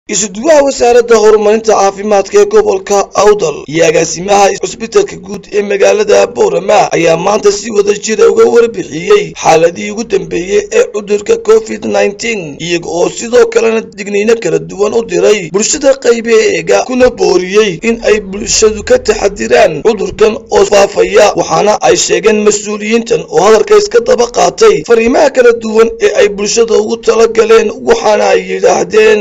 isuduwaha wasaaradda horumarinta caafimaadka ee gobolka awdal iyo agaasimaha cusbitalka guud ee magaalada boorama ayaa maanta si wada jira uga warbixiyey xaaladii ugu dambeeyey ee cudurka covid nneteen iyaga oo sidoo kalena digniino kala duwan u diray bulshada qaybeega kuna booriyey in ay bulshadu ka taxadiraan cudurkan oo faafaya waxaana ay sheegeen mas-uuliyiintan oo hadalka iska daba qaatay fariimaha kala duwan ee ay bulshada ugu talagaleen waxaana ay yidhaahdeen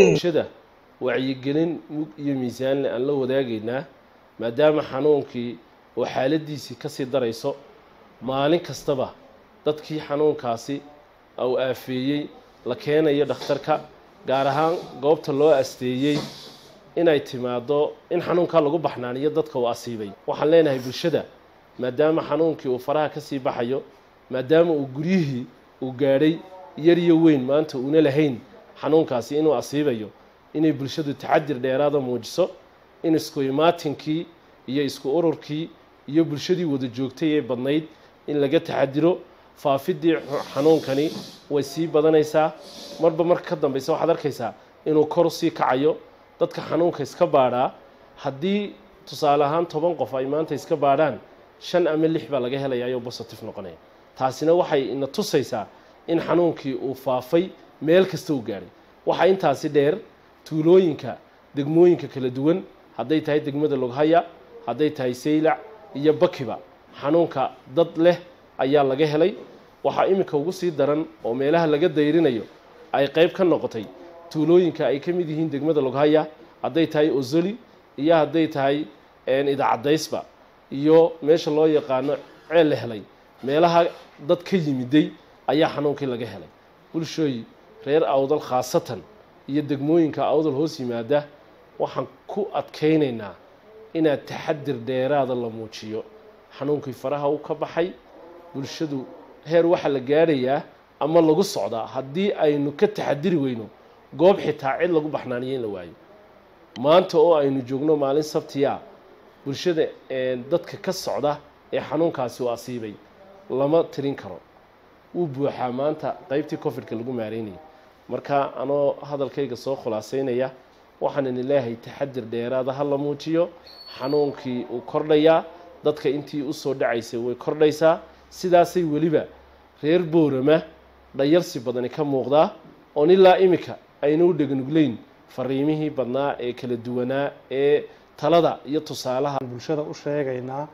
wacyigelin mug iyo miisaanle aan la wadaagaynaa maadaama xanuunkii oo xaaladiisii kasii darayso maalin kastaba dadkii xanuunkaasi uu aafeeyey la keenayo dhakhtarka gaar ahaan goobta loo asteeyey inay timaado in xanuunkaa lagu baxnaaniyo dadka uu asiibay waxaan leenahay bulshada maadaama xanuunkii uu faraha kasii baxayo maadaama uu guryihii uu gaadhay yar iyo weyn maanta uuna lahayn xanuunkaasi inuu asiibayo inay bulshadu taxadir dheeraada muujiso in isku imaatinkii iyo isku ururkii iyo bulshadii wada joogtay ee badnayd in laga taxadiro faafidii xanuunkani way sii badanaysaa marba marka ka dambeysa waxaad arkaysaa inuu kor sii kacayo dadka xanuunka iska baadhaa haddii tusaale ahaan toban qof ay maanta iska baadhaan shan ama lix baa laga helaya ayoo positive noqonaya taasina waxay ina tusaysaa in xanuunkii uu faafay meel kasta uu gaadhay waxaa intaasi dheer tuulooyinka degmooyinka kala duwan hadday tahay degmada loghaya hadday tahay saylac iyo bakiba xanuunka dad leh ayaa laga helay waxaa iminka ugu sii daran oo meelaha laga dayrinayo ay qayb ka noqotay tuulooyinka ay ka mid yihiin degmada loghaya hadday tahay ozoli iyo hadday tahay idaacadaysba iyo meesha loo yaqaano ceel la helay meelaha dad ka yimiday ayaa xanuunkii laga helay bulshooy reer awdal khaasatan iyo degmooyinka awdal hoos yimaada waxaan ku adkaynaynaa inaad taxadir dheeraada la muujiyo xanuunkii faraha u ka baxay bulshadu heer waxaa la gaadhayaa ama lagu socdaa haddii aynu ka taxadiri weyno goob xitaa cid lagu baxnaaniyo in la waayo maanta oo aynu joogno maalin sabtiya bulshada dadka ka socda ee xanuunkaasi u asiibay lama tirin karo wuu buuxaa maanta qeybtii cofidka lagu maareynayay marka anoo hadalkayga soo khulaasaynaya waxaan idin leeyahay taxadir dheeraada ha la muujiyo xanuunkii uu kordhayaa dadka intii usoo dhacaysay way kordhaysaa sidaasay weliba reer boorama dhayarsi badani ka muuqdaa oon ilaa imika aynu u dhegnugleyn fariimihii badnaa ee kala duwanaa ee talada iyo tusaalaha bulshada u sheegaynaa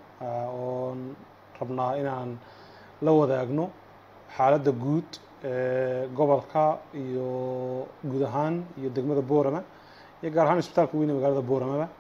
oon rabnaa inaan la wadaagno xaaladda guud gobolka iyo guud ahaan iyo degmada boorama iyo gaar ahaan isbitaalka weyn ee magaalada booramaba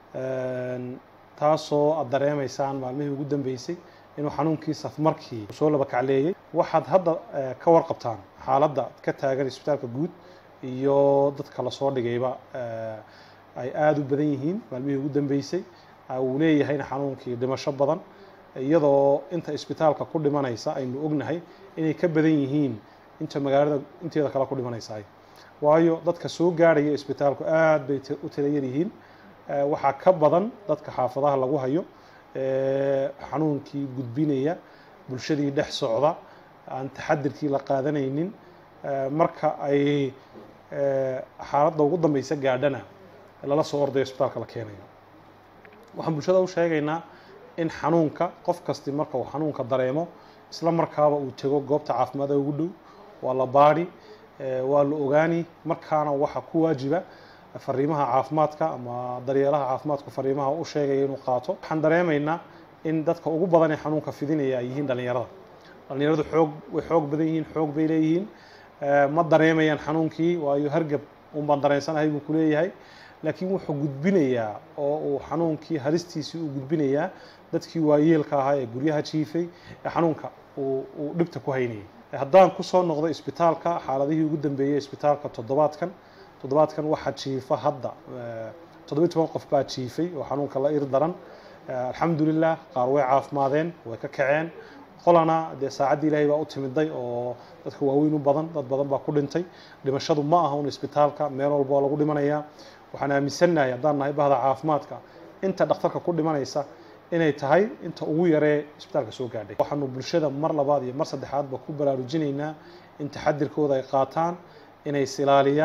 taasoo aad dareemaysaan maalmihii ugu dambeysay inuu xanuunkii safmarkii soo laba kacleeyey waxaad hadda ka warqabtaan xaaladda ka taagan isbitaalka guud iyo dadka lasoo dhigayba ay aada u badan yihiin maalmihii ugu dambeysay uu leeyahayna xanuunkii dhimasho badan iyadoo inta isbitaalka ku dhimanaysa aynu ognahay inay ka badan yihiin inta magaalada inteeda kale ku dhimanaysaay waayo dadka soo gaadhaya isbitaalku aada bay u tira yar yihiin waxaa ka badan dadka xaafadaha lagu hayo xanuunkii gudbinaya bulshadii dhex socda aan taxadirkii la qaadanaynin marka ay xaaladda ugu dambeysa gaadhana lala soo ordayo isbitaalka la keenayo waxaan bulshada u sheegaynaa in xanuunka qof kasti marka uu xanuunka dareemo isla markaaba uu tego goobta caafimaada ugu dhow waa la baadhi waa la ogaani markaana waxaa ku waajiba fariimaha caafimaadka ama daryeelaha caafimaadku fariimaha u sheegaya inuu qaato waxaan dareemaynaa in dadka ugu badan ee xanuunka fidinaya ay yihiin dhalinyarada dhalinyaradu xoog way xoog badan yihiin xoog bay leeyihiin ma dareemayaan xanuunkii waayo hargab un baan dareensanahay buu kuleeyahay laakiin wuxuu gudbinayaa oo uu xanuunkii halistiisii uu gudbinayaa dadkii waayeelka ahaa ee guryaha jiifay ee xanuunka uu dhibta ku haynayay haddaan kusoo noqdo isbitaalka xaaladihii ugu dambeeyey isbitaalka toddobaadkan toddobaadkan waxaa jiifa hadda toddobiyi toban qof baa jiifay oo xanuunka la ir daran alxamdulilah qaar way caafimaadeen way ka kaceen qolana dee saacaddii ilaahay baa u timiday oo dadka waaweyn u badan dad badan baa ku dhintay dhimashadu ma aha un isbitaalka meel walba waa lagu dhimanayaa waxaan aaminsannahay haddaan nahay bahda caafimaadka inta dhakhtarka ku dhimanaysa inay tahay inta ugu yaree isbitaalka soo gaadhay waxaanu bulshada mar labaad iyo mar saddexaadba ku baraarujinaynaa in taxadirkooda ay qaataan inay is ilaaliyaan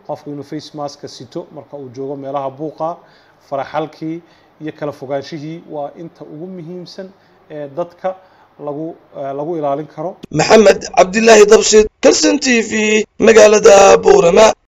qofku inuu face maska sito marka uu joogo meelaha buuqa faraxalkii iyo kala fogaanshihii waa inta ugu muhiimsan ee dadka lagu lagu ilaalin karo maxamed cabdilaahi dabshid kalson t v magaalada boorama